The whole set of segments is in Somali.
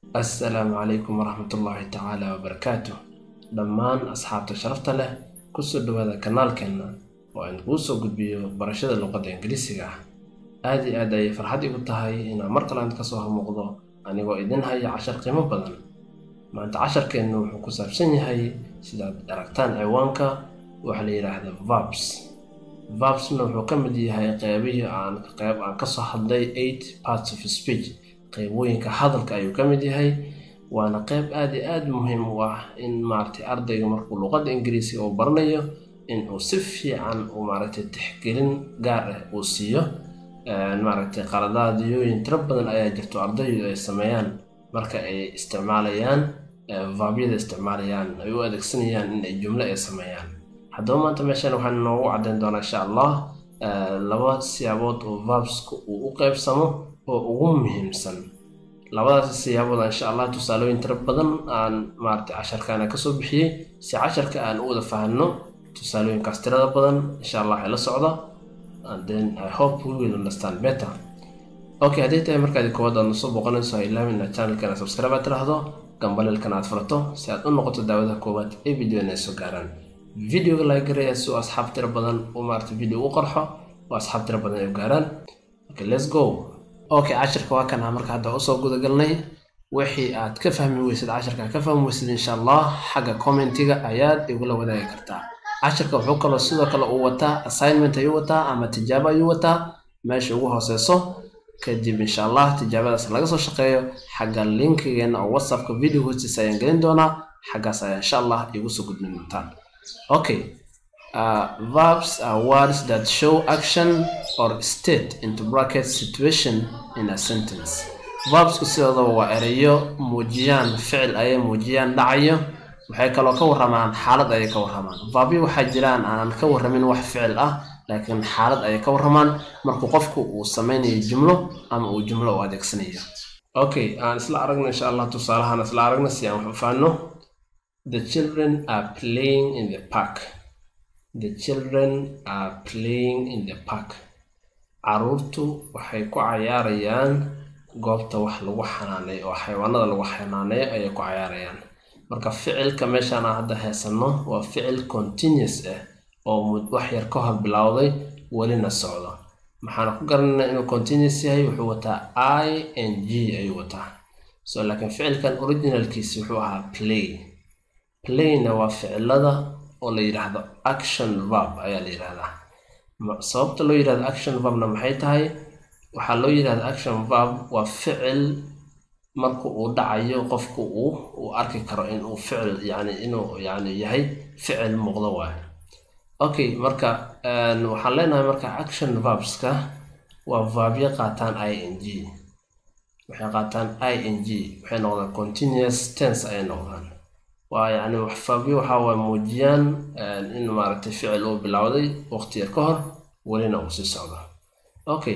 assalaamu calaykum waraxmatullaahi tacaala wabarakaatu dhammaan asxaabta sharafta leh kusoo dhawaada kanaalkeenna oo aan kuu soo gudbiyo barashada luqadda ingiriisiga ah aad iyo aad ayay farxad igu tahay inaan mar kale aan kasoo hormuuqdo anigoo idin haya cashar qiimo badan maanta casharkeennu wuxuu ku saabsan yahay sidaad aragtaan ciwaanka waxaa la yidhaahda verbs verbsna wuxuu ka mid yahay qeybihii aan qeyb aan kasoo hadlay eight parts of speech qeybooyinka hadalka ayuu ka mid yahay waana qeyb aad iyo aad muhiim u ah in maaragtay ardayga markuu luqadda ingiriisiga uu baranayo in uu si fiican uu maaragtay tixgelin gaar ah uu siiyo maaragtay qaladaadiyooyin tiro badan ayaa jirto ardaydu ay sameeyaan marka ay isticmaalayaan vaabyada isticmaalayaan ay u adeegsanayaan in ay jumlo ay sameeyaan haddaba maanta meeshan waxaan inoogu caddayn doonaa insha allah laba siyaabood oo verbska uu u qeybsamo oo ugu muhiimsan labadaas siyaabood insha allah tusaalooyin tiro badan aan maaragtay casharkaana kasoo bixiyey si casharka aan u wada fahanno tusaalooyinkaas tirada badan insha allah ay la socda and then i hope we will understand better okay haddii tahay markaadi koowaad aad nasoo booqanayso ha ilaawin inaad channelkana subscribe aad tiraahdo gambaleelkana aad furato si aad u noqoto daawadaha koowaad ee videona ay soo gaaraan videoga laga garaya si uu asxaab tiro badan u maarata video u qarxo oo asxaab tiro badan ay u gaaraan okay let's go okay cashirka waa kana marka hadda usoo gudagalnay wixii aad ka fahmi weysid cashirka ka fahmi weysid insha allah xagga commentiga ayaad igula wadaagi kartaa cashirka wuxuu kaloo sidoo kale uu wataa assignment ayuu wataa ama tijaabo ayuu wataa meesha ugu hooseyso kadib insha allah tijaabadaas laga soo shaqeeyo xagga linkigeena oo whatsappka video hostis ayaan gelin doonaa xaggaas ayaa insha allah igu soo gudbin doontaan okay uh, verbs are words that show action or state into bracket situation in a sentence verbsku sidoodaba waa ereyo muujiyaan ficil ayay muujiyaan dhacayo waxay kaloo ka warramaan xaalad ayay ka warramaan verbyo waxaa jiraan aanan ka warramin wax ficil ah laakiin xaalad ayay ka warramaan markuu qofku uu sameynayo jumlo ama uu jumlo u adeegsanayo okay aan isla aragno insha allah tusaalahaan isla aragno si aan wax u fahanno the children are playing in the park the children are playing in the park caruurtu waxay ku cayaarayaan goobta wax lagu xanaaneeyo oo xayawaanada lagu xanaaneeyo ayay ku cayaarayaan marka ficilka meeshaan aan hadda haysanno waa ficil continuous ah oo wax yar ka hor bilowday welina socdo maxaana ku garanayna inuu continuous yahay wuxuu wataa i n g ayuu wataa so laakiin ficilkan originalkiisi wuxuu ahaa play playna waa ficilada oo la yidhaahdo action verb ayaa la yidhahdaa sababta loo yidhahdo action verbna maxay tahay waxaa loo yidhahda action verb waa ficil marka uu dhacayo qofku uu uu arki karo inuu ficil yani inuu yani yahay ficil muuqdo waay okay marka waxaan leenahay marka action verbska waa verbyo qaataan i n g waxay qaataan i n g waxay noqdaan continuous tense ayay noqdaan waa yani verbyo waxa waa muujiyaan in maaragtay ficil uu bilowday waqti yar ka hor welina uu sii socdo okay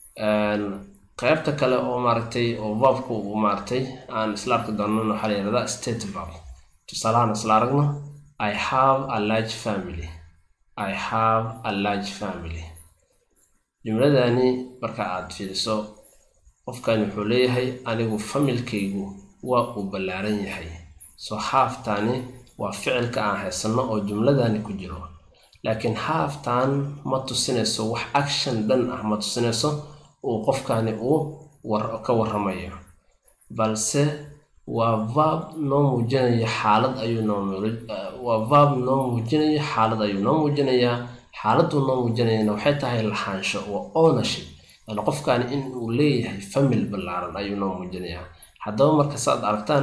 qaybta kale oo maaragtay oo verbku uu maaragtay aan isla arki doonan waxaa la yihahdaa state verb tusaalahaan isla aragno i have a large family i have a large family jumladani marka aad fiiriso qofkani wuxuu leeyahay anigu familkaygu waa uu ballaaran yahay so haaftaani waa ficilka aan haysanno oo jumladani ku jiro laakiin haaftan ma tusinayso wax action dhan ah ma tusinayso uu qofkani uu ka warramayo balse waa verb noo muujinaya xaalad ayuu noowaa verb noo muujinaya xaalad ayuu noo muujinayaa xaaladuu noo muujinayana waxay tahay lahaansho waa ownership yani qofkani in uu leeyahay famil ballaaran ayuu noo muujinayaa haddaba marka saaad aragtaan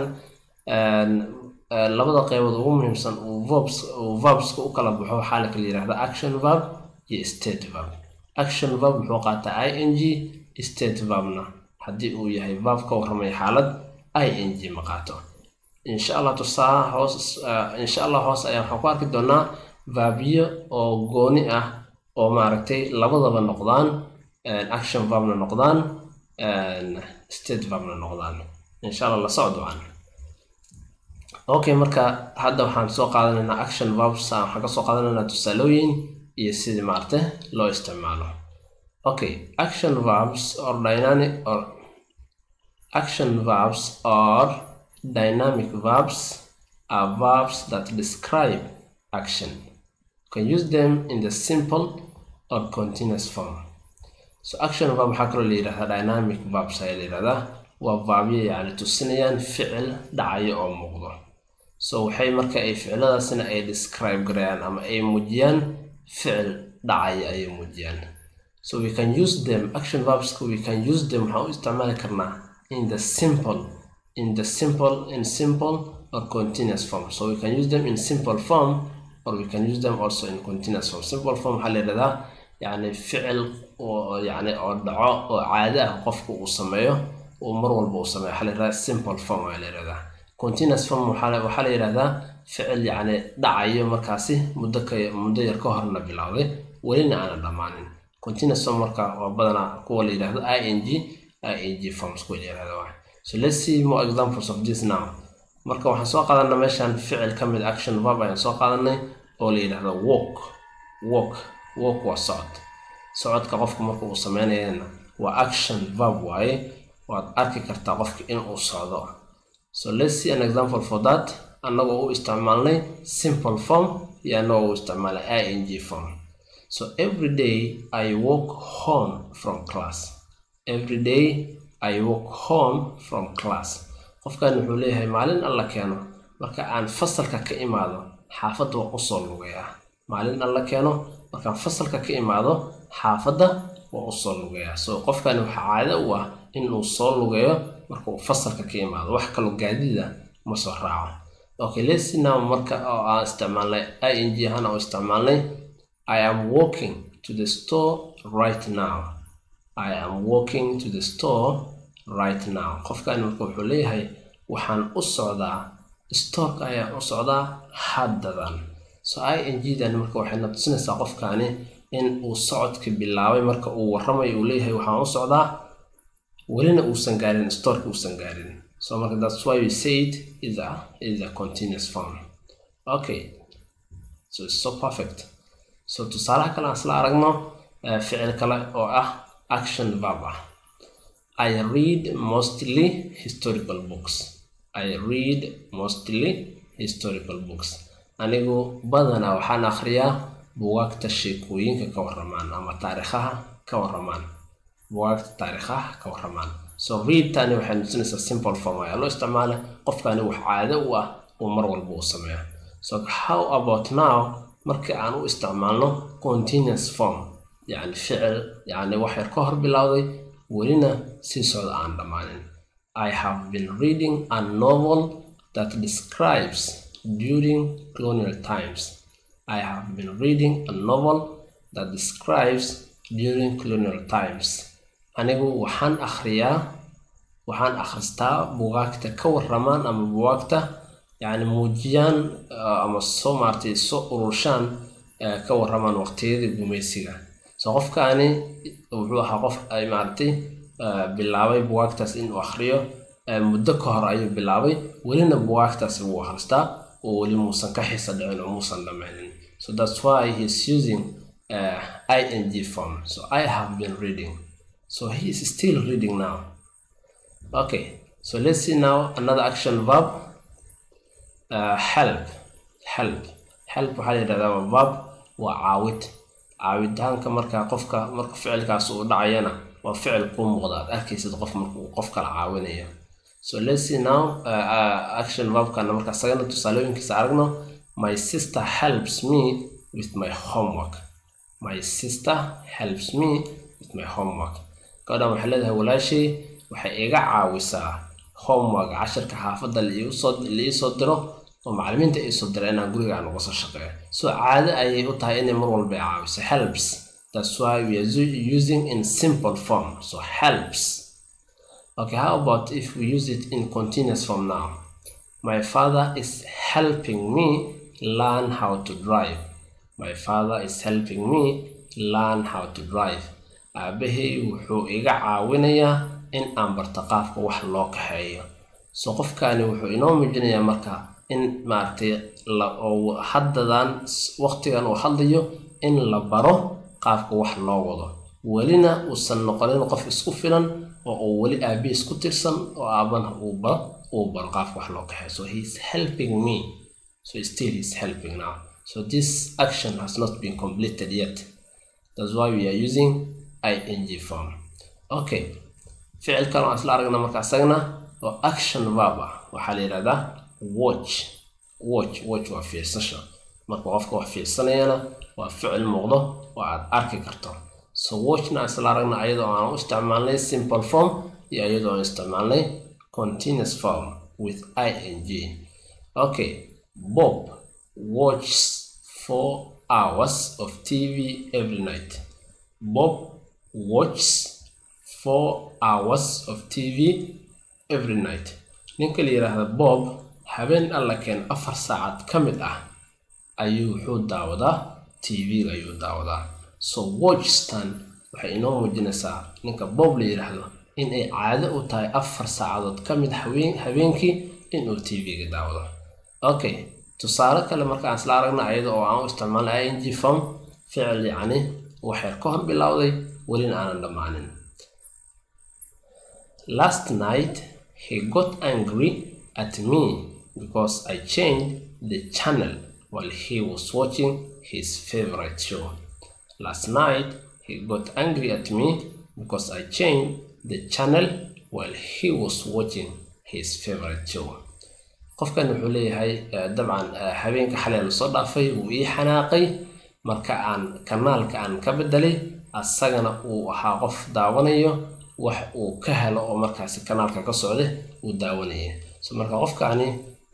labada qeybood ugu muhiimsan uu verbska u kala baxo waxaa la kala yihahda action verb iyo state verb action verb wuxuu qaataa i n g state verbna haddii uu yahay verb ka warramaya xaalad i n g ma qaato insha allah tusaa hoos insha allah hoos ayaa waxaan ku arki doonaa verbyo oo gooni ah oo maaragtay labadaba noqdaan action verbna noqdaan state verbna noqdaan insha allah la socdocaan okay marka hadda waxaan soo qaadanaynaa action verbs waxaan ka soo qaadanaynaa tusaalooyin iyo sidii maaragtay loo isticmaalo okay action verbs or dynamic or action verbs or dynamic verbs are verbs that describe action you can use them in the simple or continuous form so action verb waxaa kaloo la yidhahdaa dynamic verbs ayaa la yidhahdaa waa vaabyo yacni tusinayaan ficil dhacayo oo muuqdo so waxay marka ay ficiladaasina ay describe garayaan ama ay muujiyaan ficil dhacaya ayay muujiyaan so we can use them action verbs we can use them waxaan u isticmaali karnaa in the simple in the simple in simple or continuous form so we can use them in simple form or we can use them also in continuous form simple form waxaa la yidhahdaa yacni ficil oo yacni oo dhaco oo caado ah qofku uu sameeyo uu mar walba uu sameeyo waxaa la yidhahdaa simple form ayaa la yidhahdaa continuous form waxaa waxaa la yidhahdaa ficil yacni dhacayo markaasi muddo ka muddo yar ka horna bilowday welina aanan dhammaanin continuous form marka waa badanaa kuwa la yidhahdo i n g i n g forms kuwa la yidhahdo waa so let's see more examples of this now marka waxaan soo qaadanay meeshan ficil ka mid action verb ayaan soo qaadanay oo la yidhahdo walk walk walk waa socod socodka qofka marka uu sameynayana waa action verb waaye waad arki kartaa qofka in uu socdo so let's see an example for that annagoo u isticmaalnay simple form iyo annagoo u isticmaalnay i n g form so every day i walk home from class every day i walk home from class qofkan wuxuu leeyahay maalin alla keeno marka aan fasalka ka imaado xaafadda waa usoo lugayaa maalin alla keeno markaan fasalka ka imaado xaafadda waa usoo lugayaa so qofkani waxaa caado u ah inuu soo lugeeyo marka uu fasalka ka imaado wax kaloo gaadida ma soo raaco okay let's see now marka oo aan isticmaalnay i n g ahaan oo isticmaalnay i am walking to the store right now i am walking to the store right now qofkani marka wuxuu leeyahay waxaan u socdaa storeka ayaan u socdaa haddadan so i n g dan marka waxayna tusinaysaa qofkani in uu socodka bilaabay marka uu warramayo uu leeyahay waxaan u socdaa welina uusan gaarin storeka uusan gaarin so marka that's why we say it is a is a continuous form okay so it's so perfect so tusaalaha kale aan isla aragno ficil kale oo ah action verb ah I read mostly historical books. I read mostly historical books. Anigu badanaa waxaan akhriyaa bugaagta sheekooyinka ka warramaan ama taariikhaha ka warramaan. Bugaagta taariikhaha ka warramaan. So read tani waxay nusinaysaa simple form ayaa loo isticmaala qofkani wax caado u ah uu mar walba uu sameeyo. So how about now markii aan u isticmaalno continuous form yacni ficil yacni wax yar ka hor bilowday welina sii socda aan dhammaanin i have been reading a novel that describes during colonial times i have been reading a novel that describes during colonial times anigu waxaan akhriyaa waxaan akhristaa bugaagta ka warramaan ama bugaagta yacni muujiyaan ama soo maartay soo ururshaan ka warramaan waqtiyadii gumaysiga so qofkaani wuxuu ahaa qof ay maaragtay bilaabay bugaagtaas inuu akhriyo muddo ka hor ayuu bilaabay welina bugaagtaasi wuu akhristaa oo weli muusan ka xiisa dhicin oo muusan dhammaynin so that's why he's using uh, ing form so i have been reading so he is still reading now okay so let's see now another action verb uh, help help help waxaa la yidhahdaa waa verb waa caawid caawitaanka markaa qofka marka ficilkaas uu dhacayana waa ficil kuu muuqda aad arkaysid qof marka uu qof kala caawinayo so let's see now uh, uh, action verbkana marka sagana tusaalooyinkiisa aragno my sister helps me with my homework my sister helps me with my homework gabadhan waxay leedahay walaashay waxay iga caawisaa homework casharka xaafadda liisoo diro oo macallimiinta ay soo dira inaan guriga aan uga soo shaqeeyo so caado ayay u tahay inay mar walba caawiso helps that's why we are using in simple form so helps okay how about if we use it in continuous form now my father is helping me learn how to drive my father is helping me learn how to drive aabahay wuxuu iga caawinayaa in aan barto qaabka wax loo kaxeeyo so qofkani wuxuu inoo muujinayaa marka in maaragtay haddadan waqtigan uu hadlayo in la baro qaabka wax loo wado welina uusan noqonin qof isku filan oo uu weli aabihiis ku tirsan oo aabana uuba uu baro qaabka wax loo kaxeeyo so he is helping me so still he is helping now so this action has not been completed yet that's why we are using ing form okay ficilkan waan isla aragna marka isagana oo action verb ah waxaa la yidhahdaa watch watch watch waa fiirsasho marka qofka wax fiirsanayana waa ficil muuqdo oo aad arki karto so watchna isla aragna ayadoo aan u isticmaalnay simple form iyo ayadoo aan isticmaalnay continuous form with ing okay bob watches four hours of tv every night bob watches four hours of tv every night ninka la yidhaahda bob habeen alla keen afar saacad ka mid ah ayuu wuxuu daawadaa tv-ga ayuu daawadaa so watchstan waxay inoo muujinaysaa ninka bob la yidhaahdo in ay caado u tahay afar saacadood ka mid haween habeenkii inuu tv-ga daawado okay tusaale kale markaan isla aragna ayada oo aan u isticmaalna ing form ficil yacni waxay ka hor bilowday welina aanan dhammaanin last night he got angry at me because I changed the channel while he was watching his favorite show. Last night he got angry at me because I changed the channel while he was watching his favorite show. qofkan wuxuu leeyahay dabcan habeenka xalay la soo dhaafay wuu ii xanaaqay marka aan kanaalka aan ka bedelay asagana uu ahaa qof daawanayo wax uu ka helo oo markaasi kanaalka ka socda uu daawanaya so marka qofkaani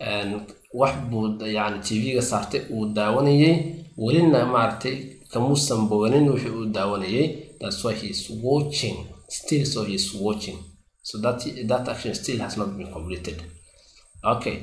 wax buu yani tv-ga saartay uu daawanayay welina maaragtay kamuusan boganin wixii uu daawanayay that's why he is watching still so he is watching so that, that action still has not been completed okay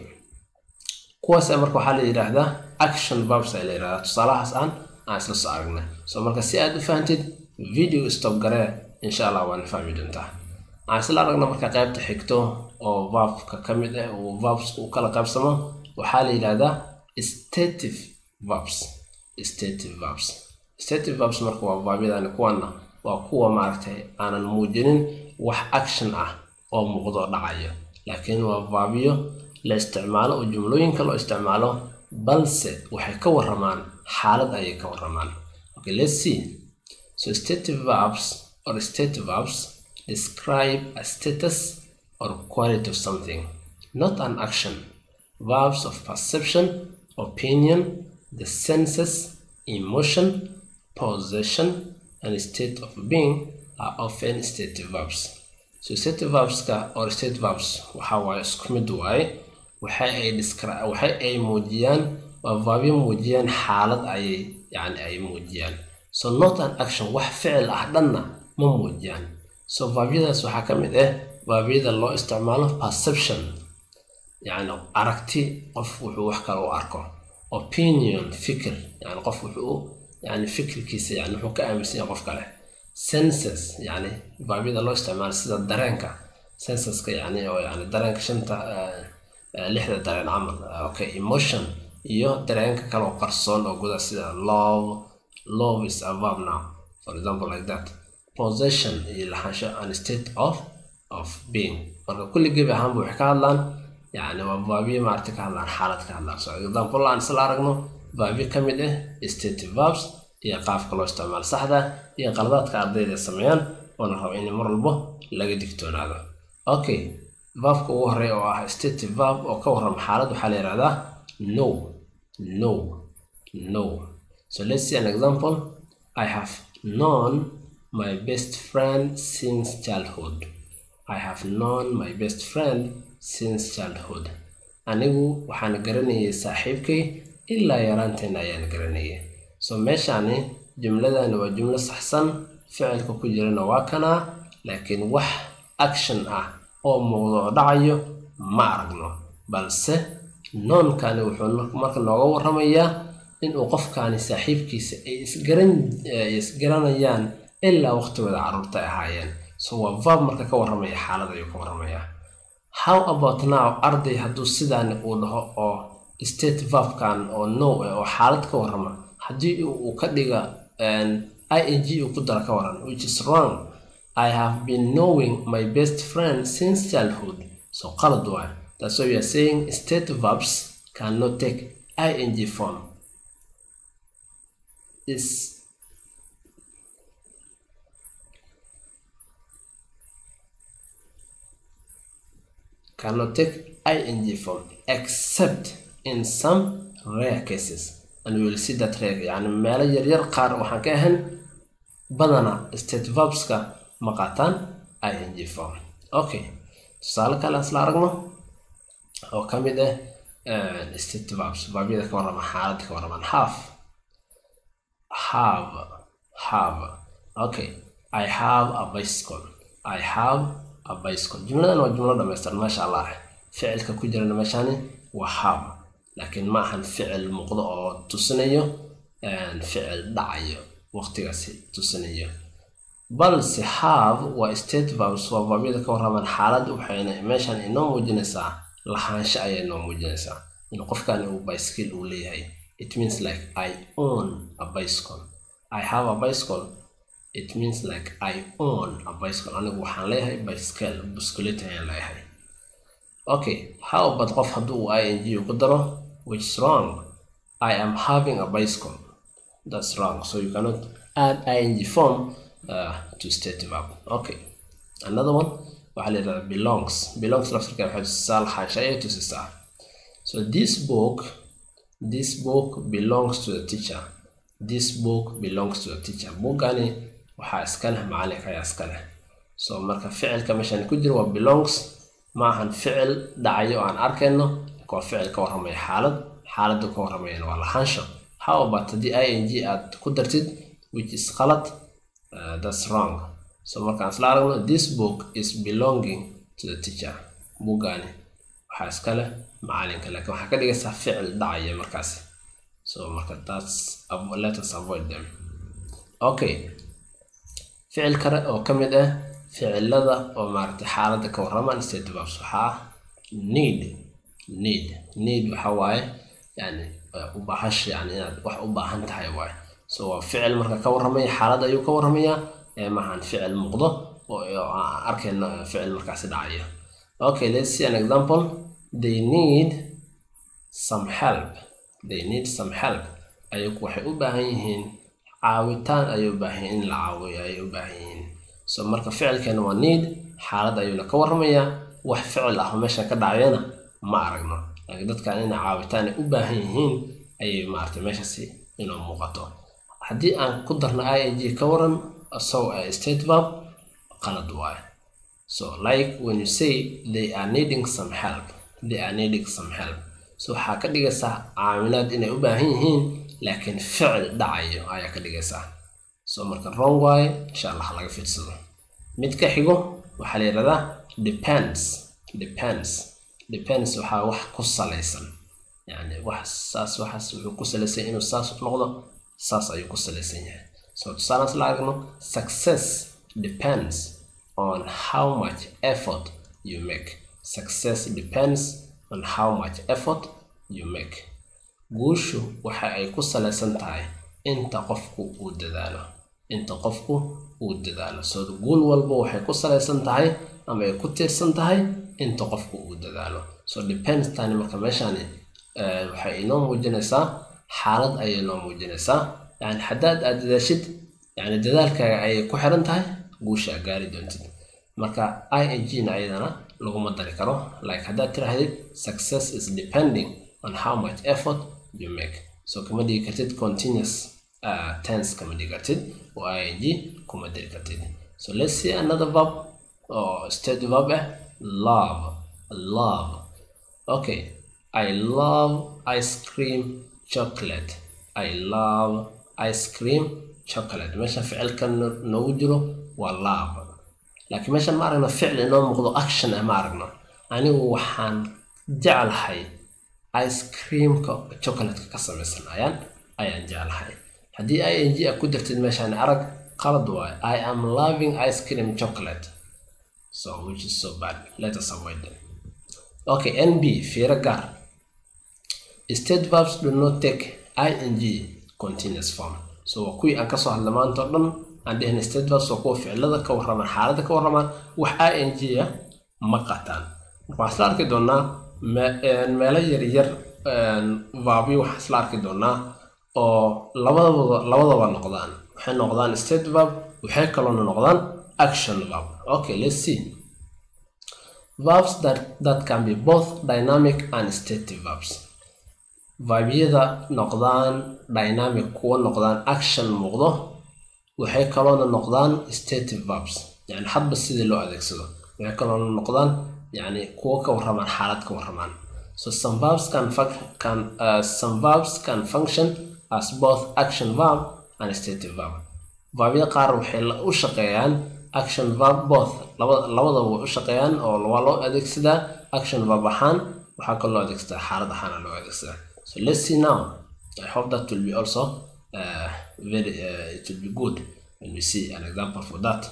kuwaas marka waxaa la yidhaahdaa action verbs ay la yidhahdaa tusaalahaas aan aan isla soo aragnay so marka si aad u fahantid video stop garee insha allah waana fahmi doontaa aan isla aragna marka qaybta xigto oo verbka ka mid ah uu verbs u kala qaybsamo waxaa la yidhahdaa stative verbs stative verbs stative verbs marka waa verbyadani kuwana waa kuwa maaragtay aanan muujinin wax action ah oo muuqdo dhacayo laakiin waa verbyo la isticmaalo oo jumlooyinka loo isticmaalo balse waxay ka waramaan xaalad ayay ka waramaan okay let's see so stative verbs or stative verbs describe a status or quality of something not an action verbs of perception opinion the senses emotion possession and state of being are often stative verbs so stative verbska or state verbs waxa waaye isku mid waaye waxa ay descri- waxa ay muujiyaan waa vaabyo muujiyaan xaalad ayay yani ay muujiyaan so not an action wax ficil ah dhanna ma muujiyaan so vaabyadaas waxaa ka mid ah vaabyada loo isticmaalo perception yani aragti qof wuxuu wax kale u arko opinion fikir yani qof wuxuu yani fikirkiisa yani wuxuu ka aaminsan yahay qof kale senses yani vaabyada loo isticmaalo sida dareenka senseska yani oo yani dareenka shanta lixda dareen camal okay emotion iyo dareenka kale oo qarsoon oo guda sida love love is a verb now for example like that possession iyo lahaansho and state of of being marka kulli gebi ahaanba waxay ka hadlaan yani waa vaabyo maaragta ka hadlaan xaalad ka hadlaan so example aan isla aragno vaabyo ka mid ah stative verbs iyo qaabka loo isticmaalo saxda iyo qaladaadka ardayda sameeyaan oo la rabo in mar walbo laga digtoonaado okay verbka ugu horeeya oo ah stative verb oo ka warrama xaalad waxaa la yihahdaa no no no so let's see an example i have known my best friend since childhood i have known my best friend since childhood anigu waxaan garanayay saaxiibkay ilaa yaraanteena ayaan garanayay so meeshaani jumladani waa jumlo saxsan ficilka ku jirana waa kanaa laakiin wax action ah oo muuqdo oo dhacayo ma aragno balse noonkani wuxuu marka nooga warramayaa inuu qofkaani saaxiibkiisa ay isgaran isgaranayaan ilaa waqtigooda carruurta ay ahaayeen so waa verb marka ka warramaya xaalad ayuu ka warramayaa how about now arday hadduu sidaani uu dhaho oo state verbkan oo no eh oo xaalad ka warrama haddii uu ka dhiga ing uu ku daro ka waran which is wrong I have been knowing my best friend since childhood. So qalad waay. That's why we are saying state verbs cannot take ing form. Is cannot take ing form except in some rare cases and we will see that rare يعني meelo yaryar qaar waxaan ka ahan badana state verbska ma qaataan ing form okay tusaale kale aan isla aragno oo ka mid ah state verbs verbyada ka warrama xaaladda ka warramaan have have have okay I have a bicycle I have a bicycle jumladan waa jumlo dhamaystiran maasha allah ficilka ku jirana meeshani waa have laakiin ma ahan ficil muuqdo oo tusinayo ficil dhacayo waqtigaasi tusinayo balse have waa state verbs waa verbyada ka warramaan xaalad waxayna meeshan inoo muujinaysaa lahaansho ayay inoo muujinaysaa in qofkani uu bicycle uu leeyahay it means like I own a bicycle I have a bicycle it means like I own a bicycle anigu waxaan leeyahay bicycle biskileta ayaan leeyahay okay how about qof haddii uu ing ku daro which is wrong I am having a bicycle that's wrong so you cannot add ing form uh, to state verb okay another one waxaa la yidhahdaa belongs belongs laftirka waxay tusisaa lahaansha ayay tusisaa so this book this book belongs to the teacher this book belongs to the teacher bookani waxaa iska leh macalinka ayaa iska leh so marka ficilka meeshan ku jira waa belongs ma ahan ficil dhacayo aan arkayno waa ficil ka warramaya xaalad xaaladda ka warramayana waa lahaansho how about haddii ing aad ku dartid which is qalad uh, that's wrong so markaan isla aragno this book is belonging to the teacher buuggaani waxaa iska leh macalinka laakiin waxaa ka dhigaysaa ficil dhacaya markaasi so marka that's let us avoid them okay ficil kale oo ka mid ah ficilada oo maaragtay xaaladda ka warramaan state verbs waxaa need need need waxa waaye yani ubaahash yani inaad wax u baahan tahay waaye so waa ficil marka ka warramaya xaalad ayuu ka warramayaa maahan ficil muuqdo oo aan arkayna ficil markaasi dhacaya okay let's see an example they need some help they need some help ayagu waxay u baahan yihiin caawitaan ayay u baahan yihiin in la caawiyo ayay u baahan yihiin so marka ficilkeena waa need xaalad ayuuna ka warramayaa wax ficil ah oo meesha ka dhacayana ma aragno laakiin dadkan inay caawitaan ay u baahan yihiin ayay maaragtay meeshaasi inuu muuqato haddii aan ku darno ing ka waran so a state verb qalad waaye so like when you say they are needing some help they are needing some help so waxaa ka dhigaysaa caamilaad inay u baahan yihiin laakiin ficil dhacayo ayaa ka dhigaysaa so marka wrong waaye insha allah laga fiirsado mid ka xigo waxaa la yidhahdaa depends depends depends waxaa wax ku salaysan yani wax saas waxaas wuxuu ku salaysan inuu saas noqdo saas ayuu ku salaysan yahay so tusaalaas la aragno success depends on how much effort you make success depends on how much effort you make guushu waxa ay ku salaysan tahay inta qofku uu dadaalo inta qofku uu dadaalo so guul walba waxay ku salaysan tahay ama ay ku tiirsan tahay inta qofku uu dadaalo so depends tani marka meeshani waxay inoo muujinaysaa xaalad ayay inoo muujinaysaa yani haddaad aad dadaashid yani dadaalkaaga ayay ku xiran tahay guusha aad gaari doontid marka ing na ayadana laguma dari karo like haddaad tirahdid success is depending on how much effort you make so kama dhigi kartid continuous uh, tense kama dhigi kartid oo ing kuma dari kartid so let's see another verb or state verb eh love love okay i love ice cream chocolate i love ice cream chocolate meesha ficilkan noogu jiro waa love laakiin meeshan ma aragno ficil inoo muuqdo action ah ma aragno anigu waxaan jeclahay ice creamka chocolatka ka samaysan ayaan ayaan jeclahay haddii ing a ku dartid meeshaan arag qalad waayo i am loving ice cream chocolate so which is so bad let us avoid them okay nb fiiro gaar state verbs do not take ing continuous form so waa kuwii aan kasoo hadla maanta o dhan aan dhehna state verbs waa kuwa ficilada ka warramaan xaaladda ka warramaan wax i n g a ma qataan marka waxaan isla arki doonaa meelo yaryar vaabyo waxaan isla arki doonaa oo labadaba labadaba noqdaan waxay noqdaan state verb waxay kaloona noqdaan action verb okay let's see verbs that, that can be both dynamic and static verbs vabyada noqdaan dynamic kuwa noqdaan action muuqdo waxay kaloona noqdaan static verbs yani hadba sidii loo adeegsado waxay kaloona noqdaan yani kuwa ka warramaan xaalad ka warramaan so some verbs can, can uh, some verbs can function as both action verb and static verb vabyada qaar waxay u shaqeeyaan action verb both labadaba way u shaqeeyaan oo waa loo adeegsadaa action verb ahaan waxaa kaloo loo adeegsadaa xaalad ahaan loo adeegsadaa so let's see now i hope that will be also uh, very uh, it will be good when we see an example for that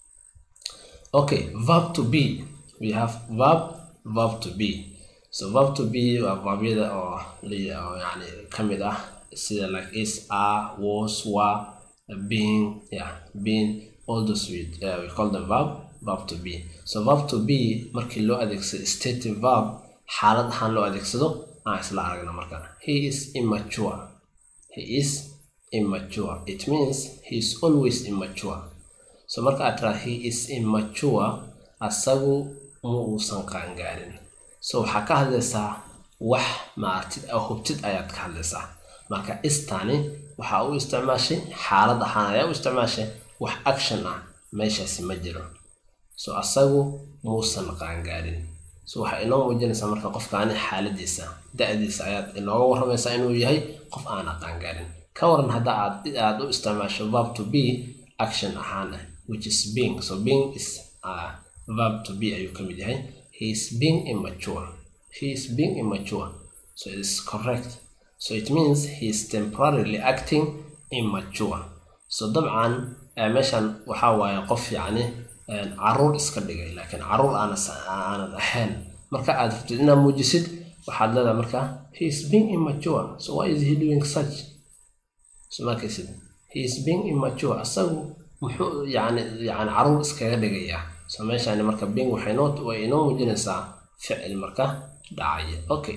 okay verb to be we have verb verb to be so verb to be waa verbyada oo yani kamid ah sida like is are was were being yeah being all those we, uh, we call them verb verb to be so verb to be markii loo adeegsado stative verb xaalad ahaan loo adeegsado aan isla aragna marka he is immature he is immature it means he is always immature so marka aad tiraa he is immature asagu ma uusan qaangaarin so waxaa ka hadlaysaa wax maartid oo hubtid ayaad ka hadlaysaa marka istani waxaa u isticmaashay xaalad ahaan ayaa u isticmaashay wax action ah meeshaasi ma jiro so asagu muusan qaangaarin so waxay inoo muujinaysaa marka qofkaani xaaladiisa da-diisa ayaad inooga warramaysaa inuu yahay qof aana qaangaarin ka waran hadda aad aad u isticmaasho verb to be action ahaan ah which is being so being is uh, verb to be ayuu ka mid yahay he is being immature he is being immature so it is correct so it means he is temporarily acting immature so dabcan meeshan waxaa waaye qof yacni caruur iska dhigay laakiin caruur aanan ahayn marka aad rabtid inaad muujisid waxaad leedahay marka he is being immature so why is he doing such so markaysid he is being immature asagu muxuu yani yani caruur iskaga dhigayaa so meeshani marka being waxay noo way inoo muujinaysaa ficil marka dhacaya okay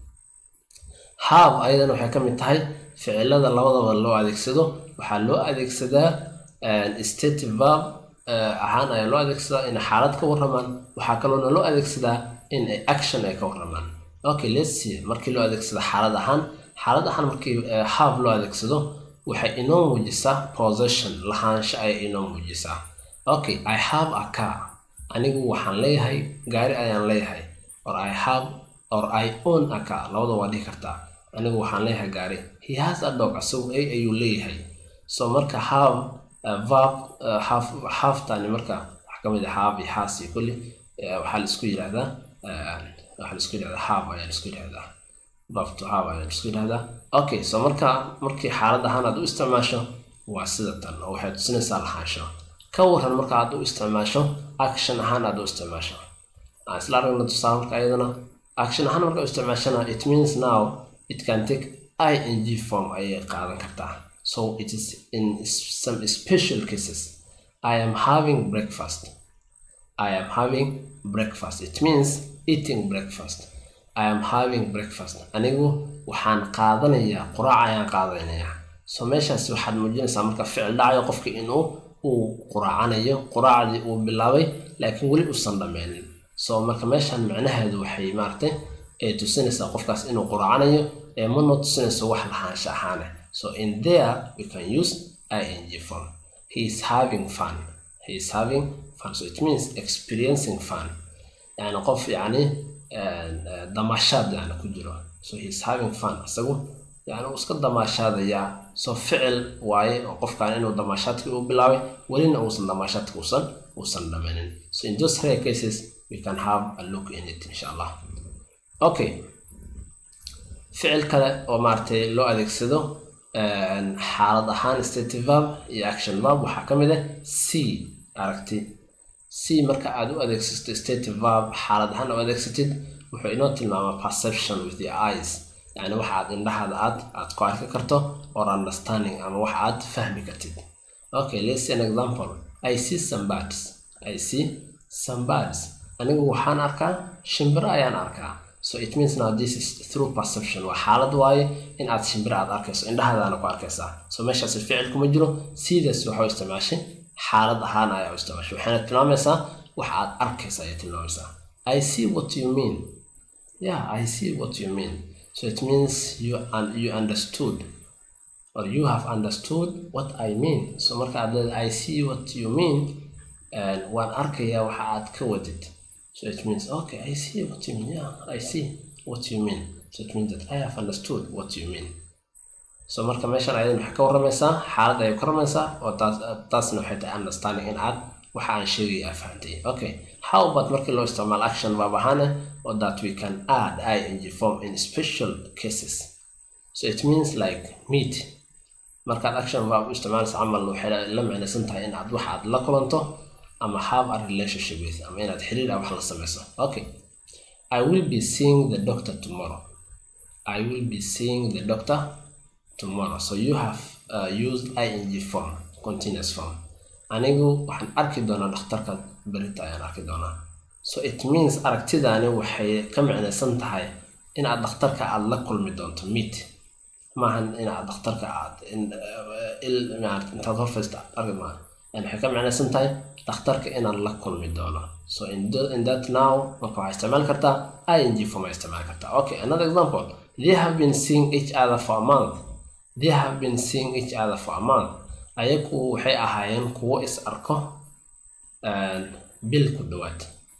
have ayadana waxay ka mid tahay ficilada labadaba loo adeegsado waxaa loo adeegsadaa stative verb ahaan ayaa loo adeegsadaa inay xaalad ka warramaan waxaa kaloona loo adeegsadaa in ay action ay ka warramaan okay let's see markii loo adeegsado xaalad ahaan xaalad ahaan markii have loo adeegsado waxay inoo muujisaa possession lahaansho ayay inoo muujisaa okay i have a car anigu waxaan leeyahay gaari ayaan leeyahay or i have or i own a car labada waa dhihi kartaa anigu waxaan leeyahay gaari he has a dog isagu a ayuu leeyahay so marka have verb have haftani marka wax ka mid ah have iyo has iyo kulli waxaa la isku yidhahdaa waxaa la isku yidhahdaa have ayaa la isku yidhahdaa verb to have ayaa la isku yidhahdaa okay so marka markii xaalad ahaan aad u isticmaasho waa sida tan oo waxay tusinaysaa lahaansho ka waran marka aad u isticmaasho action ahaan aad u isticmaasho aan isla aragna tusaale marka iyadana action ahaan marka u isticmaashana it means now it can take ing form ayay qaadan kartaa so it is in some special cases i am having breakfast i am having breakfast it means eating breakfast i am having breakfast anigu waxaan qaadanayaa quraac ayaan qaadanayaa so meeshaas waxaad muujinaysaa marka ficil dhacayo qofka inuu uu quraacanayo quraacdii uu bilaabay laakiin weli uusan dhammaynin so marka meeshan macnaheedu waxay maaragtay ee tusinaysaa qofkaas inuu quraacanayo ee mana tusinayso wax lahaansha ahaane so in there we can use ing form he is having fun he is having fun so it means experiencing fun yani qof yani damashaad yani ku jiro so he is having fun isagu yani uu iska damaashaadayaa so ficil waaye oo qofkan inuu damaashaadkii u bilaabay welina uusan damaashaadka uusan uusan dhamanin so in those rare cases we can have a look in it insha allah okay ficil kale oo maaragtay loo adeegsado xaalad ahaan stative verb iyo action verb waxaa ka mid ah c aragti c marka aad u adeegsato stative verb xaalad ahaan u adeegsatid wuxuu inoo tilmaamaa perception with the eyes yani waxa aad indhahaada aad aad ku arki karto or understanding ama wax aad fahmi kartid okay let's see an example i see some birds i see some birds anigu waxaan arkaa shimbiro ayaan arkaa so it means now this is through perception waa xaalad waaye in aad shimbiro aad arkayso indhahadaana ku arkaysaa so meeshaasi ficil kuma jiro sidaas waxa u isticmaashay xaalad ahaan ayaa u isticmaashay waxayna tilmaamaysaa wax aad arkaysa ayay tilmaamaysaa i see what you mean yeah i see what you mean so it means you un you understood or you have understood what i mean so marka aad leedahay i see what you mean waan arkayaa waxa aad ka wadid so it means okay i see what you mean yeah i see what you mean so it means that i have understood what you mean so marka meeshan ayadan waxay ka waramaysaa xaalad ayay ka waramaysaa oo taas taasna waxay tahay understanding in aad waxa aan sheegaya aad fahantay okay how about markii loo isticmaalo action verb ahaana or that we can add ing form in special cases so it means like meet markaad action verb u isticmaalaysa camal waxay la micnaysan tahay in aad wax aad la kulanto ama have a relationship with ama inaad xiriir ah wax la samayso okay i will be seeing the doctor tomorrow i will be seeing the doctor tomorrow so you have uh, used ing form continuous form anigu waxaan arki doonaa dhakhtarka berita ayaan arki doonaa so it means aragtidaani waxay ka micnaysan tahay in aad dhakhtarka aad la kulmi doonto meet maahan in aad dhakhtarka aad intaad horfaysta arki maa yani waxay ka micnaysan tahay dhakhtarka inaan la kulmi doono so in, in that now marka waxaa isticmaali kartaa ing form ay isticmaali kartaa okay another example they have been seeing each other for a month they have been seeing each other for a month ayagu waxay ahaayeen kuwo is arko bil ku dhawaad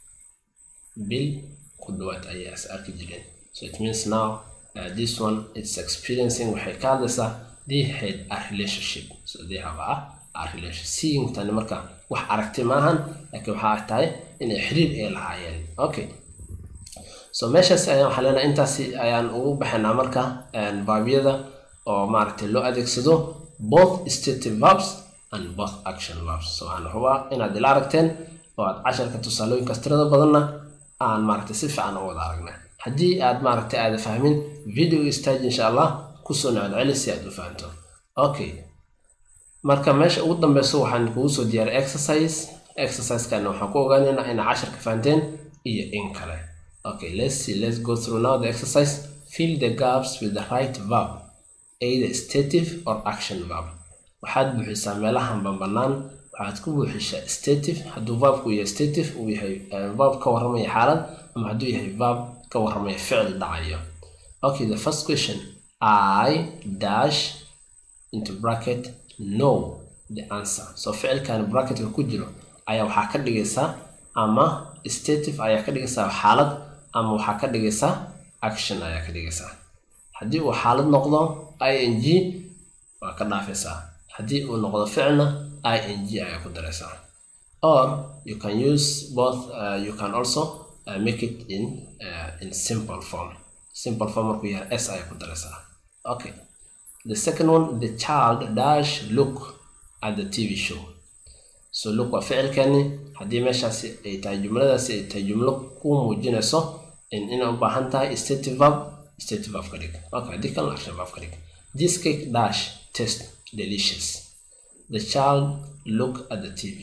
bil ku dhawaad ayay is arki jireen so it means now uh, this one is experiencing waxay ka hadlaysaa they had a relationship so they have a, a relationship seeing tani marka wax aragti maahan laakiin waxaa tahay inay xiriir ay lahaayeen okay so meeshaas ayaan waxaa leenahay intaasi ayaan ugu baxaynaa marka baabyada oo maaragtay loo adeegsado both stative verbs and both action verbs so waxaan hubaa inaad ila aragteen oo aad casharka tusaalooyinkaas tirada badanna aan maaragtay si fiican u wada aragnay haddii aad maaragtay aada fahmin video stage insha allah kusoo nocod celi si aad u fahanto okay marka meesha ugu dambeyso waxaan kugu soo diyaaray exercise exerciseskana waxaan ku ogaanaynaa inaa casharka fahanteen iyo in kale okay let's see let's go through now the exercise fill the gaps with the right verb either stative or action verb waxaad buuxisaa meelahan banbanaan waxaad ku buuxishaa stative hadduu verbku yahay stative uu yahay verb ka warramaya xaalad ama hadduu yahay verb ka warramaya ficil dhacayo okay the first question i dash into bracket no the answer so ficilkan bracketka ku jiro ayaa waxaa ka dhigaysaa ama stative ayaa ka dhigaysaa xaalad ama waxaa ka dhigaysaa action ayaa ka dhigaysaa haddii uu xaalad noqdo ing waa ka dhaafaysaa haddii uu noqdo ficilna ing ayaa ku daraysaa or you can use both uh, you can also uh, make it in uh, in simple form simple form markuu yahay s ayaa ku daraysaa okay the second one the child dash look at the tv show so look waa ficilkani haddii meeshaasi ay tahay jumladaasi ay tahay jumlo ku muujinayso in inay u baahan tahay stative verb stative verb ka dhig okay haddii kalena action verb ka dhig this cake dash taste delicious the child look at the tv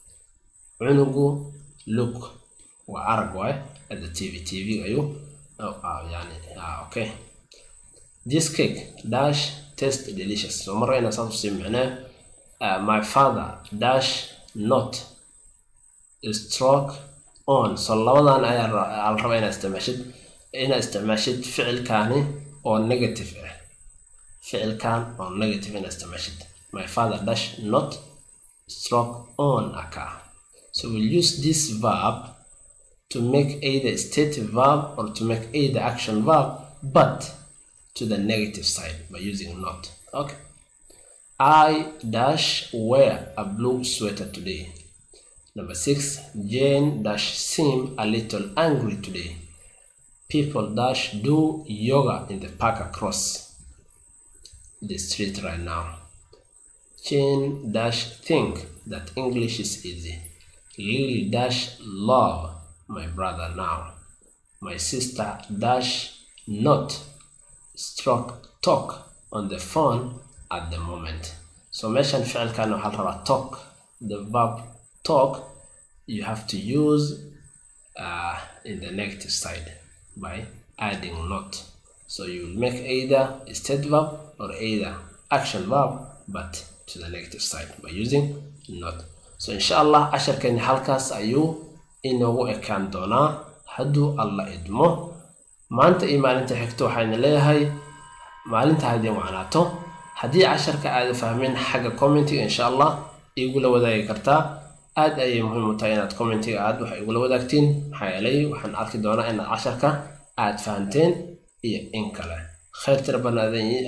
cunugu look waa arag waay at the tv tv ayuu yani okay this cake dash taste delicious so marra inaa saas usii micnee my father dash not stroke on so labadan ayaa la rabaa inaad isticmaashid inaad isticmaashid ficilkaani oo negative ah ficilkan oo negative inaad isticmaashid my father dash not stroke on a car so we'll use this verb to make either stative verb or to make either action verb but to the negative side by using not okay I dash wear a blue sweater today. Number six, Jane dash seem a little angry today. People dash do yoga in the park across the street right now. Jane dash think that English is easy. Lily dash love my brother now. My sister dash not stroke talk on the phone at the moment so meeshan ficilkan waxaa la rabaa talk the verb talk you have to use uh, in the negative side by adding not so you will make either a state verb or either action verb but to the negative side by using not so insha allah casharkani halkaas ayuu inoogu ekaan doonaa hadduu alla idmo maanta iyo maalinta xigto waxayna leeyahay maalinta haddii wacnaato haddii casharka aada fahmin xagga commentiga insha allah igula wadaagi kartaa aad ayay muhiim u tahay inaad commentiga aad wax igula wadaagtiin maxaa yeelay waxaan arki doonaa inaad casharka aad fahanteen iyo in kale khayr tira banaadan